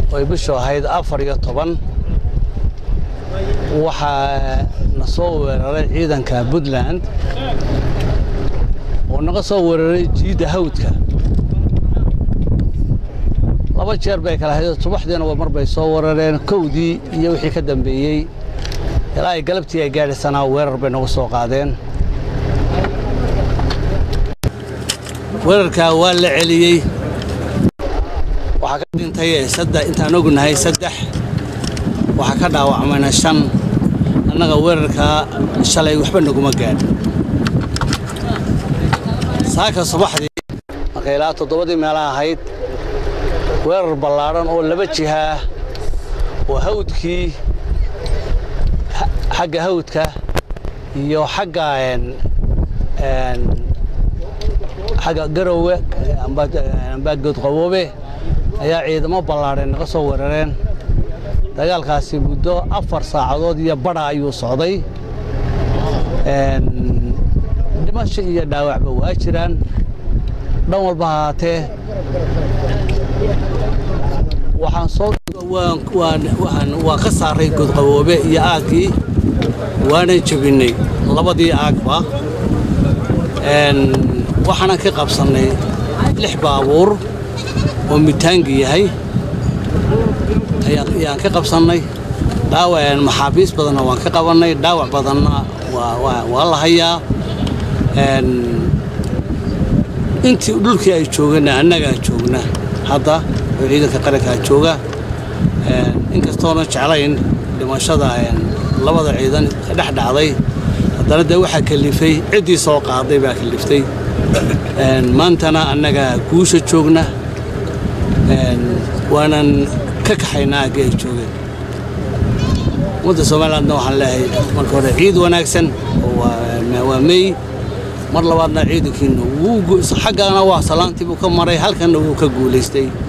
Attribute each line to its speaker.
Speaker 1: oy bishu ahayd afar iyo toban waxaa na soo weeraray ciidanka puntland oo naga soo weeraray jiidda hawdka laba jeer bay kala hayd subaxdiina mar bay soo weerareen kowdii iyo wixii ka dambeeyey ilaa ay galabtii ay gaadhisanaa weerar bay nagu soo qaadeen weerarkaa waa la celiyey waxaa ka dhintay saddex intaan ognahay saddex waxaa ka dhaawacmayna shan annaga weerarkaa shalay waxba naguma gaadhin saaka subaxdii markay ilaa toddobadii meelaha ahayd weerar ballaadhan oo laba jihaa oo hawdkii xagga hawdka iyo xagga xagga garowe amba goodqaboobe ayaa ciidamo ballaadheen naga soo weerareen dagaalkaasi muddo afar saacadood iyo badha ayuu socday dhimasho iyo dhaawacba waa jiraan dhan walba hahaatee waxaan soo waan ka saaray goodqaboobe iyo aaggii waanan jebinnay labadii aagba waxaanan ka qabsannay lix baabuur oo mitaangi yahay ayaan ka qabsannay dhaawac maxaabiis badanna waan ka qabannay dhaawac badanna waa la hayaa intii dhulkii ay joogana annagaa joogna hadda oo ciidanka qarankaa jooga inkastoona jeclayn dhimashada labada ciidan dhex dhacday haddana dee waxaa kalifay ciddii soo qaaday baa kaliftay maantana annagaa guusha joogna waanan ka kaxaynaa aggii ay joogeen ummadda somalilandna waxaan leeyahay marka hore ciid wanaagsan waa mey mar labaadna ciidankiina xaggana waa salaantii buu ka maray halkanna wuu ka guulaystay